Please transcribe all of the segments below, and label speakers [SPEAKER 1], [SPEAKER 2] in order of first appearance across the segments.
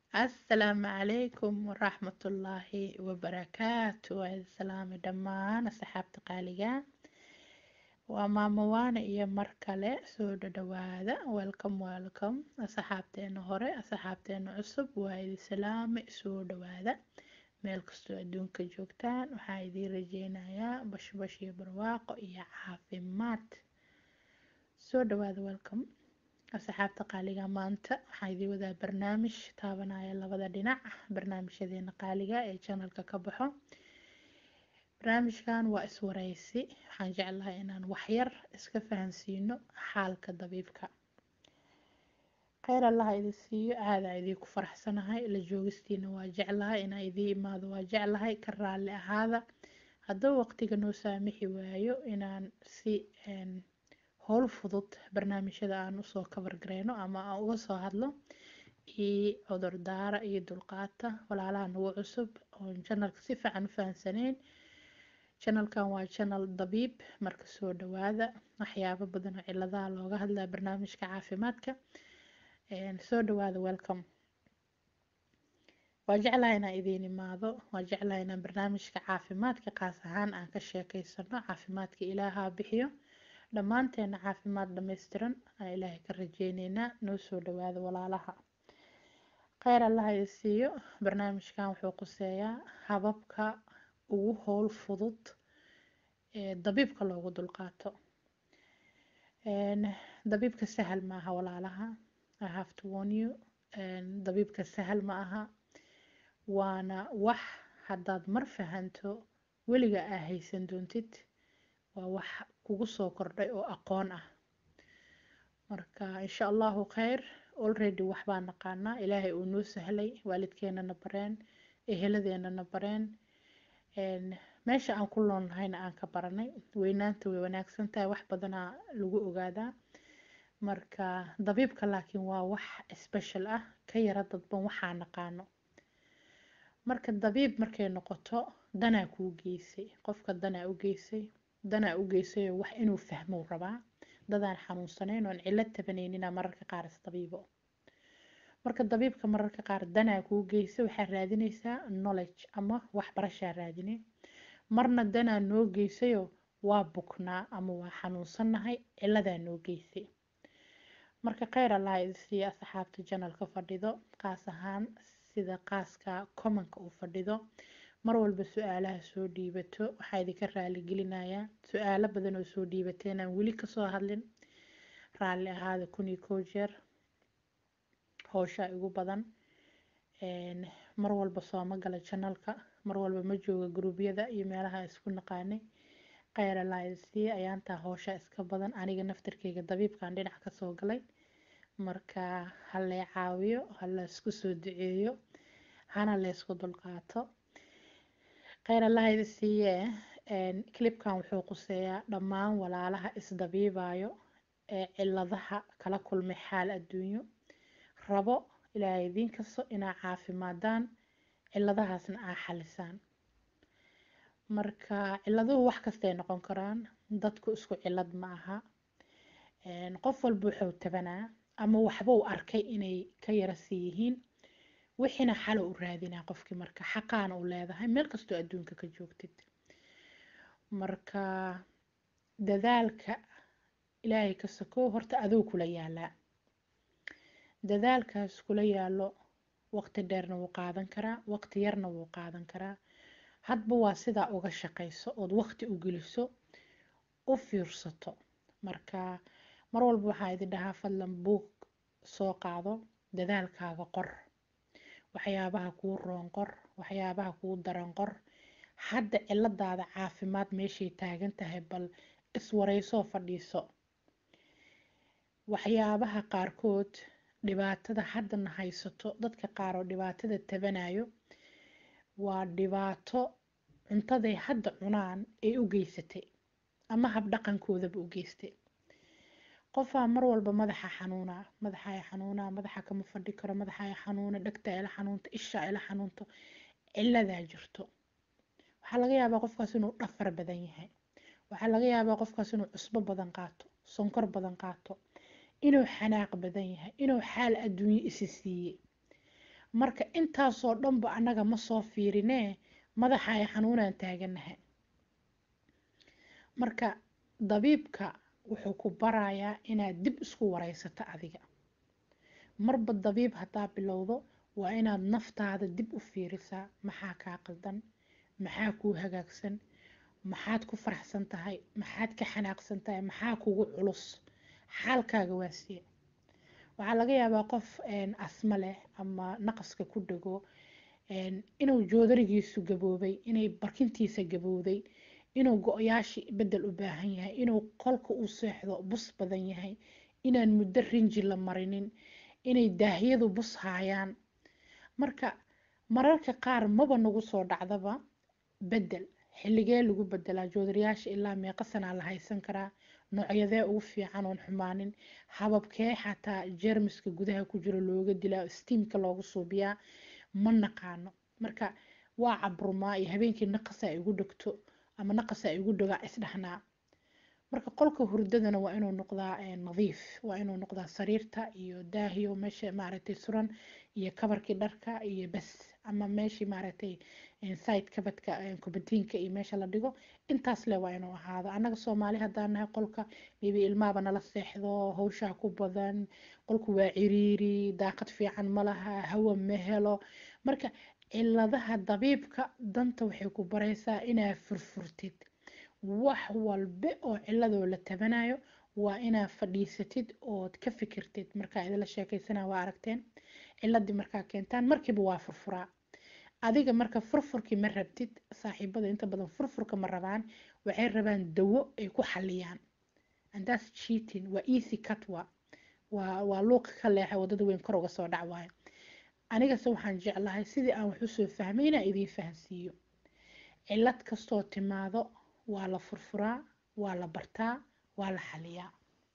[SPEAKER 1] asalaamu calaykum waraxmatullaahi wabarakaatu waa idin salaamay dhammaan asxaabta qaaliga waa maamo waana iyo mar kale soo dhadhawaada welcome welcome asxaabteena hore asxaabteena cusub waa idin salaamay soo dhawaada meel kastoo adduunka joogtaan waxaa idiin rajeynayaa bashbash iyo barwaaqo iyo caafimaad soo dhawaada welcome asxaabta qaaliga maanta waxaan idiin wadaa barnaamij taabanaya labada dhinac barnaamijyadeena qaaliga ee janalka ka baxo barnaamijkan waa iswareysi waxaan jeclahay inaan waxyar iska fahansiino xaalka dabiibka kheyr allaha idin siiyo aadaa idiinku faraxsanahay la joogistiina waa jeclahay inaa idiin imaado waa jeclahay ka raalli ahaada haddaba waqtiga noo saamixi waayo inaan si howl fudud barnaamijyada aan usoo kabar gareyno ama aan uga soo hadlo iyo cudur daara iyo dulqaata walaalaha nagu cusub oon janalka si fiican u fahansaneyn janalkan waa janal dabiib marka soo dhawaada waxyaabo badan oo ciladaha looga hadlaa barnaamijka caafimaadka soo dhawaada welcome waa jeclahay inaan idiin imaado waa jeclahay inaan barnaamijka caafimaadka qaas ahaan aan ka sheekeysano caafimaadka ilaaha bixiyo dhammaanteena caafimaad dhammaystiran aan ilaahay ka rajeyneynaa noo soo dhawaada walaalaha kheyr allaha idin siiyo barnaamijkan wuxuu quseeyaa hababka ugu howl fudud ee dabiibka loogu dulqaato dabiibka sahal ma aha walaalaha I have to warn you dabiibka sahal ma aha waana wax haddaad mar fahanto weliga aa haysan doontid waa wax kugu soo kordhay oo aqoon ah marka insha allahu kheyr already waxbaa naqaanaa ilaahay uu noo sahlay waalidkeenana bareen eheladeenana bareen meesha aan ku loolnahayna aan ka baranay weynaanta way wanaagsan tahay wax badanaa lagu ogaadaa marka dabiibka laakiin waa wax special ah ka yara dadban waxaa naqaano marka dabiib markay noqoto danaa kuu geysay qofka danaa u geysay danaa u geysayoo wax inuu fahmou rabaa dadaan xanuunsanayn oon cilo tabanayninaa mararka qaar isdabiibo marka dabiibka mararka qaar danaa kuu geysa waxaa raadinaysaa knowledge ama waxbarashaa raadine marna danaa noo geysayoo waa buknaa ama waa xanuunsannahay ciladaa noo geysay marka kheyr allaha idin siiya asxaabta janalka fadhido qaas ahaan sida qaaska commonka uu fadhido mar walba su-aalaha soo dhiibato waxaa idinka raali gelinayaa su-aalo badan oo soo dhiibateen aan weli kasoo hadlin raalli ahaada kun iyo kow jeer howshaa igu badan mar walba sooma gala janalka mar walba ma jooga gruubyada iyo meelaha isku naqaanay kheyr allaa idin siiya ayaantaa howshaa iska badan aniga naftarkeyga dabiibkan dhinac kasoo galay marka halay caawiyo hala isku soo duceeyo hana laysku dulqaato kheyr allaha idin siiyee clipkan wuxuu quseeyaa dhammaan walaalaha isdabiibayo ee ciladaha kala kulmay xaal adduunyo rabo ilaahay idiin kasto inaa caafimaadaan ciladahaasna aa xalisaan marka ciladuhu wax kastay noqon karaan dadku isku cilad ma aha qof walba wuxuu tabanaa ama waxba u arkay inay ka yara sii yihiin wixiina xalo u raadinaa qofkii marka xaqaana u leedahay meel kastoo adduunka ka joogtid marka dadaalka ilaahay ka sokow horta aduu kula yaalaa dadaalkaas kula yaalo waqti dheerna wuu qaadan karaa waqti yarna wuu qaadan karaa hadba waa sidaa uga shaqayso ood waqti u geliso u fiirsato marka mar walba waxaa idin dhahaa fadlan buug soo qaado dadaalkaaga qor waxyaabaha kuu roon qor waxyaabaha kuu daran qor hadda ciladaada caafimaad meeshay taagan tahay bal iswareysoo fadhiiso waxyaabaha qaarkood dhibaatada haddana haysato dadka qaar oo dhibaatada tabanayo waa dhibaato cuntaday hadda cunaan ay u geysatay ama habdhaqankoodaba u geystay qofaa mar walba madaxa xanuunaa madaxa xanuunaa madaxa kama fadhi karo madaxa xanuuna dhegta ila xanuunta isha ila xanuunto ciladaa jirto waxaa laga yaabaa qofkaas inuu dhafar badan yahay waxaa laga yaabaa qofkaas inuu cusbo badan qaato sonkor badan qaato inuu xanaaq badan yahay inuu xaal adduunye isi siiyey marka intaasoo dhanba annaga ma soo fiirinee madaxa ay xanuunaan taaganahay marka dabiibka wuxuu ku barayaa inaad dib isku wareysato adiga marba dabiib haddaa bilowdo waa inaad naftaada dib u fiirisaa maxaa kaa qaldan maxaa kuu hagaagsan maxaad ku faraxsan tahay maxaad ka xanaaqsan tahay maxaa kugu culus xaalkaaga waa siye waxaa laga yaabaa qof asma leh ama naqaska ku dhego inuu joodarigiisu gaboobay inay barkintiisa gabowday inuu go-yaashi bedel u baahan yahay inuu qolka u seexdo bus badan yahay inaan muddo rinji la marinin inay daahyadu bus haayaan marka mararka qaar maba nagu soo dhacdaba bedel xilligee lagu bedelaa joodariyaasha ilaa meeqa sanaa la haysan karaa noocyadee ugu fiican oon xumaanin hababkee xataa jermiska gudaha ku jiro looga dilaa stiimka loogu suubiyaa ma naqaano marka waa cabrumaa iyo habeenkii naqasa igu dhegto ama naqasa igu dhogaa isdhahnaa marka qolka hurdadana waa inuu noqdaa nadiif waa inuu noqdaa sariirta iyo daahiyo meesha maaragtay suran iyo kabarkii dharka iyo bas ama meeshii maaragtay side kabadka kubadiinka iyo meesha la dhigo intaas le waa inuu ahaado annaga soomaali haddaan nahay qolka maybe ilmaaba nala seexdo hawshaa ku badan qolku waa ciriiri daaqad fiican ma laha hawa ma helo marka ciladaha dabiibka danta waxay ku baraysaa inaa furfurtid wax walba oo ciladoo la tabanayo waa inaa fadhiisatid ood ka fikirtid markaa idinla sheekaysana waa aragteen ciladii markaa keentaan markiiba waa furfuraa adiga marka furfurkii ma rabtid saaxiibada inta badan furfurka ma rabaan waxay rabaan dawo ay ku xaliyaan andaas cheating waa easy cut wa waa waa luuqa ka leexa wadada weyn kor uga soo dhac waayo anigase waxaan jeclahay sidii aan wax usoo fahmay inaan idiin fahansiiyo cilad kastoo timaado waa la furfuraa waa la bartaa waa la xaliyaa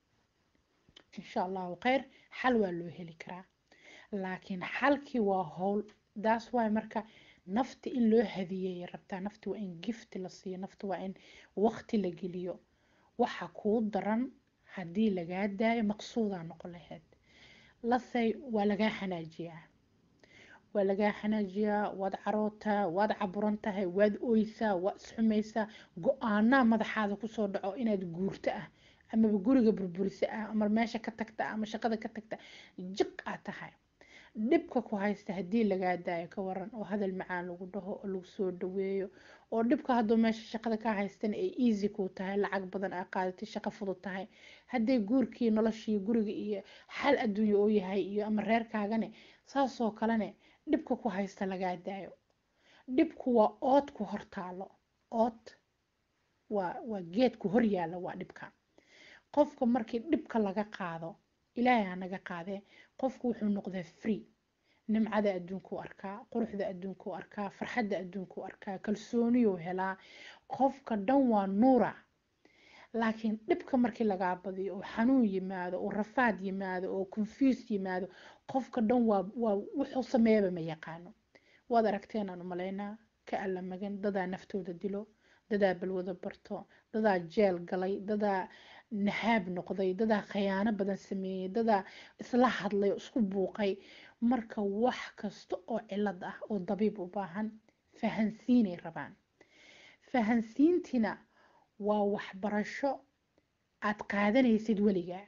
[SPEAKER 1] insha allahu kheyr xal waa loo heli karaa laakiin xalkii waa howl daas waay marka nafta in loo hadiyey rabtaa nafta waa in gift la siiyo nafta waa in waqti la geliyo waxa kuu daran haddii lagaa daayo maqsuudaa noqon lahayd lasay waa lagaa xanaajiyaa waa lagaa xanaajiyaa waad carootaa waad caburan tahay waad oysaa waad isxumaysaa go-aanaa madaxaada kusoo dhaco inaad guurto ah amaba guriga burburisa ah ama meesha ka tagta ama shaqada ka tagta jiq aad tahay dhibka ku haysta haddii lagaa daayo ka waran oo hadal macaan lagu dhaho oo lagu soo dhaweeyo oo dhibka hadduu meesha shaqada ka haystana ay easy ku tahay lacag badan aa qaadatay shaqo fudud tahay hadday guurkii noloshii guriga iyo xal adduunya oo yahay iyo ama reerkaagane saasoo kalene dhibka ku haysta lagaa daayo dhibku waa ood ku hortaalo ood waa waa geedku hor yaalla waa dhibka qofka markii dhibka laga qaado ilaahay ha naga qaadee qofku wuxuu noqdaa free nimcada adduunkuu arkaa quruxda adduunkuu arkaa farxadda adduunkuu arkaa kalsooniyuu helaa qofka dhan waa nuura laakiin dhibka markii lagaa badiyo oo xanuun yimaado oo rafaad yimaado oo confuse yimaado qofka dhan waa waa wuxuu sameeyaba ma yaqaano waad aragteen aan umalaynaa ka alla magan dadaa naftooda dilo dadaa balwado barto dadaa jeel galay dadaa nahaab noqday dadaa khayaano badan sameeyey dadaa isla hadlay isku buuqay marka wax kasta oo cilad ah oo dabiib u baahan fahansiinay rabaan fahansiintina waa waxbarasho aad qaadanaysid weligaa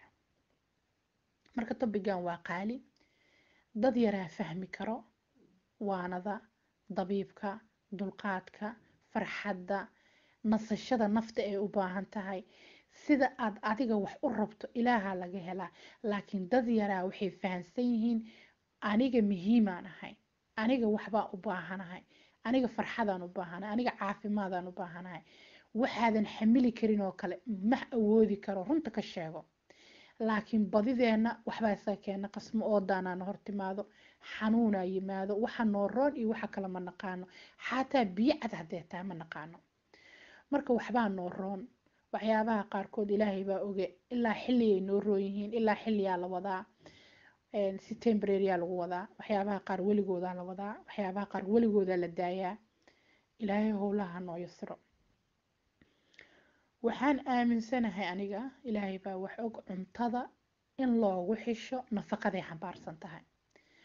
[SPEAKER 1] marka tobigan waa qaali dad yaraa fahmi karo waanada dabiibka dulqaadka farxadda nasashada nafta ay u baahan tahay sida aad adiga wax u rabto ilaaha laga helaa laakiin dad yaraa waxay fahamsan yihiin aniga muhiimaan ahay aniga waxbaa u baahanahay aniga farxadaan u baahanahay aniga caafimaadaan u baahanahay waxaadan xamili karin oo kale ma awoodi karo runta ka sheego laakiin badideenna waxbaa isaga keena qasmo oodaanaana hortimaado xanuunaa yimaado waxa noo roon iyo waxa kale ma naqaano xataa biyo cad haddee taa ma naqaano marka waxbaa noo roon waxyaabaha qaarkood ilaahay baa oge ilaa xilligay noo roon yihiin ilaa xilliyaa la wadaa si tembraryaa lagu wadaa waxyaabaha qaar weligoodaa la wadaa waxyaabaha qaar weligoodaa la daayaa ilaahay howlaha noo yasiro waxaan aaminsanahay aniga ilaahay baa wax og cuntada in loogu xisho nafaqaday xambaarsan tahay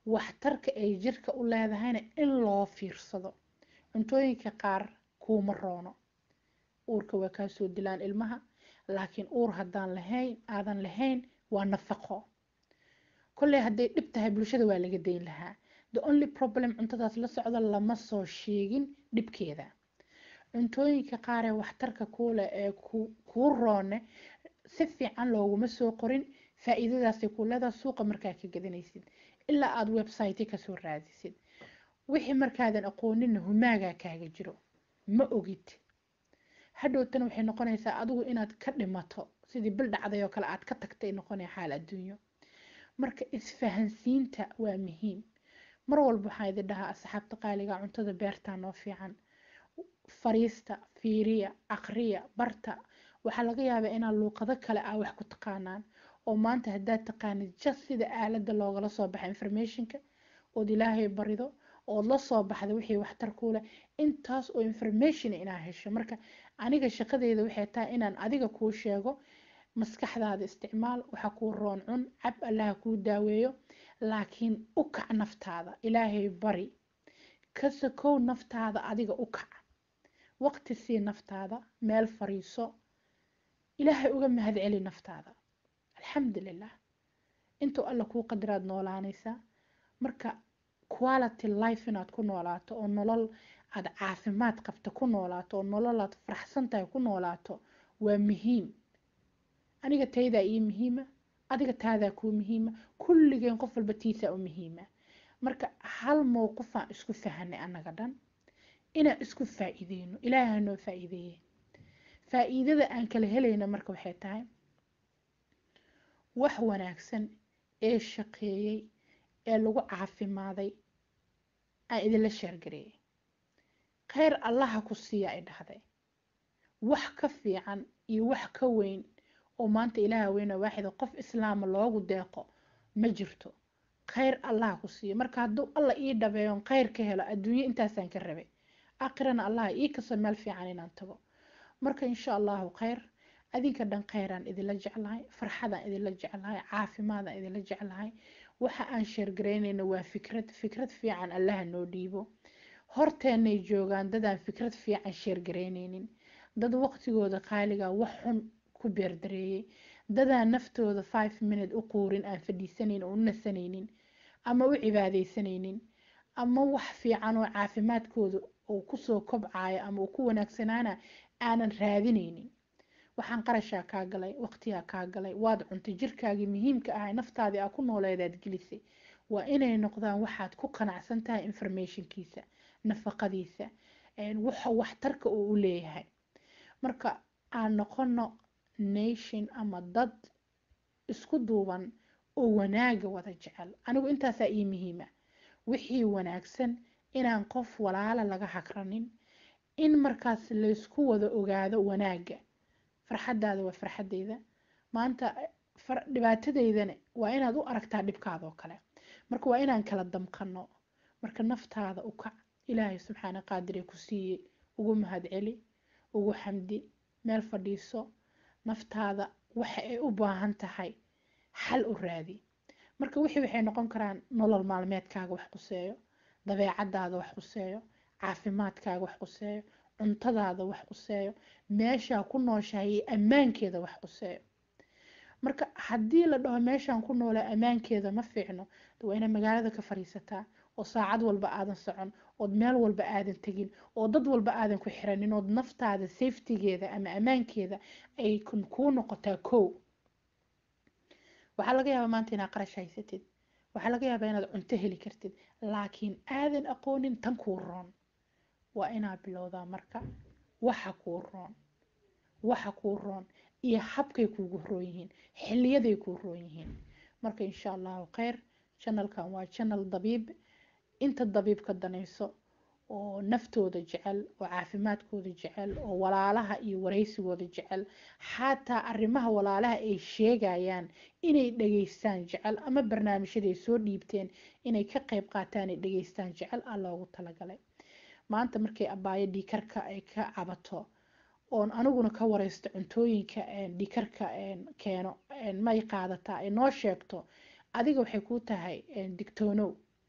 [SPEAKER 1] waxtarka ay jirka u leedahayna in loo fiirsado cuntooyinka qaar kuuma roono uurka waa kaa soo dilaan ilmaha laakiin uur haddaan lahayn aadan lahayn waa nafaqo kolley hadday dhib tahay bulshada waa laga dayn lahaa the only problem cuntadaas la socda lama soo sheegin dhibkeeda cuntooyinka qaar ee waxtarka kuuleh ee kuu roone si fiican looguma soo qorin faa-iidadaasay ku leedaha suuqa markaa ka gadanaysid ilaa aada website kasoo raadisid wixii markaadan aqooninna humaagaa kaaga jiro ma ogid hadhowtana waxay noqonaysaa adigu inaad ka dhimato sidii bil dhacday oo kale aad ka tagtay noqonaya xaal adduunyo marka isfahansiinta waa muhiim mar walba waxaan idin dhahaa asxaabta qaaliga cuntada beertaa noo fiican fariista fiiriya aqriya barta waxaa laga yaabaa inaad luuqado kale ah wax ku taqaanaan oo maanta haddaad taqaanid just sida aaladda loogala soo baxa informationka ood ilaahay barido ood la soo baxda wixii waxtar kuu leh intaas oo information inaa hesho marka aniga shaqadeyda waxay tahay inaan adiga kuu sheego maskaxdaada isticmaal waxa kuu roon cun cab allaha kuu daaweeyo laakiin u kac naftaada ilaahay bari ka sakow naftaada adiga u kac waqti sii naftaada meel fariiso ilaahay uga mahad celi naftaada alxamdulilah intuu alla kuu qadiraad noolaanaysaa marka quality life inaad ku noolaato oo nolol aad caafimaad qabta ku noolaato oo nolol aad faraxsan tahay ku noolaato waa muhiim aniga taydaa ii muhiima adiga taadaa kuu muhiima kulligeen qof walba tiisaa u muhiima marka hal mowqifaan isku fahanay annaga dhan inaan isku faa-iideyno ilaaha noo faa-iideeye faa-iidada aan kala helayna marka waxay tahay wax wanaagsan ee shaqeeyey ee lagu caafimaaday aan idinla sheergareeyay kheyr allaha ku siiya ay dhahday wax ka fiican iyo wax ka weyn oo maanta ilaaha weyna waaxida qof islaama loogu deeqo ma jirto kheyr allaha ku siiya marka hadduu alla ii dhabeeyon kheyr ka helo adduunyo intaasaan ka rabay aakhirana allaha ii kaso meel fiican inaan tago marka insha allahu kheyr adinka dhan kheyraan idinla jeclahay farxadaan idinla jeclahay caafimaadaan idinla jeclahay waxa aan sheergaraynayna waa fikrad fikrad fiican allaha noo dhiibo horteenay joogaan dadaan fikrad fiican sheergaraynaynin dad waqtigooda qaaliga wax xun ku beerdareeyey dadaan naftooda five minute u quurin aan fadhiisanayn oo u nasanaynin ama u cibaadaysanaynin ama wax fiican oo caafimaadkooda uu kusoo kobcayo ama uu ku wanaagsanaana aanan raadinaynin waxaan qarashaa kaa galay waqtiyaa kaa galay waad cuntay jirkaagii muhiimka ahay naftaadii aa ku nooleedaad gelisay waa inay noqdaan waxaad ku qanacsan tahay informationkiisa nafaqadiisa waxa waxtarka uu u leeyahay marka aan noqono nation ama dad isku duuban oo wanaaga wada jecel anigu intaasaa ii muhiima wixii wanaagsan inaan qof walaala laga hagranin in markaas laysku wada ogaado wanaaga farxadaada waa farxadeyda maanta dhibaatadeydana waa inaad u aragtaa dhibkaadoo kale marka waa inaan kala damqano marka naftaada u kac ilaahay subxaana qaadiree ku siiyey ugu mahad celi ugu xamdi meel fadhiiso naftaada waxa ay u baahan tahay xal u raadi marka wixii waxay noqon karaan nolol maalmeedkaaga wax quseeyo dabeecadaada wax quseeyo caafimaadkaaga wax quseeyo cuntadaada wax quseeyo meeshaa ku nooshahay iyo ammaankeeda wax quseeyo marka haddii la dhaho meeshaan ku noolaa ammaankeeda ma fiicno waa inaad magaalada ka fadhiisataa oo saacad walba aadan socon ood meel walba aadan tegin oo dad walba aadan ku xiranin ood naftaada safetigeeda ama ammaankeeda ay kuu noqotaa kow waxaa laga yaabaa maanta inaad qarash haysatid waxaa laga yaabaa inaad cunto heli kartid laakiin aadan aqoonin tan kuu roon waa inaad bilowdaa marka waxa kuu roon waxa kuu roon iyo habkay kuugu roon yihiin xiliyaday kuu roon yihiin marka insha allahu kheyr janalkan waa janal dabiib inta dabiib ka danayso oo naftooda jecel oo caafimaadkooda jecel oo walaalaha iyo waraysigooda jecel xataa arrimaha walaalaha ay sheegayaan inay dhageystaan jecel ama barnaamijyaday soo dhiibteen inay ka qayb qaataan ay dhageystaan jecel aa loogu talagalay maanta markay abaayo dhiikarka ay ka cabato oon aniguna ka wareysto cuntooyinka dhiikarka keeno may qaadataa ay noo sheegto adiga waxay kuu tahay digtoonow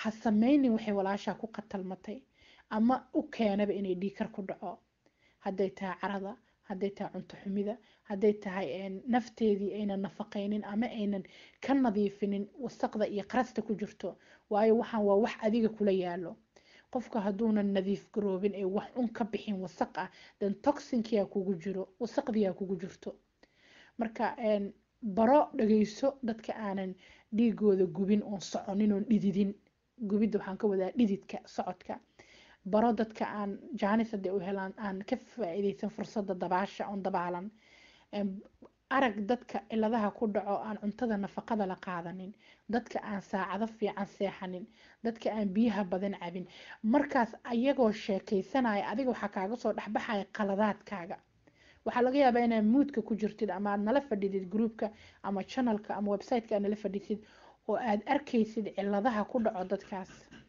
[SPEAKER 1] ha sameynin waxay walaashaa ku qatalmatay ama u keenaba inay dhiikar ku dhaco hadday tahay carada hadday tahay cunto xumida hadday tahay nafteedii aynan nafaqaynin ama aynan ka nadiifinin wasaqda iyo qarasta ku jirto waayo waxaan waa wax adiga kula yaalo qofka hadduunan nadiif garoobin ee wax un ka bixin wasaq ah dan toxinkiyaa kugu jiro wasaqdiyaa kugu jirto marka baro dhageyso dadka aanan dhiigooda gubin oon soconin oon dhididin gubidda waxaan ka wadaa dhididka socodka baro dadka aan jaanis hadday u helaan aan ka faa'iidaysan fursadda dabaasha oon dabaalan arag dadka ciladaha ku dhaco aan cuntada nafaqada la qaadanin dadka aan saacado fiican seexanin dadka aan biyaha badan cabin markaas ayagoo sheekaysanaya adiga waxaa kaaga soo dhexbaxaya qaladaadkaaga waxaa laga yaabaa inaad muudka ku jirtid ama aad nala fadhidid groupka ama channelka ama websiteka aad nala fadhisid oo aad arkaysid ciladaha ku dhaco dadkaas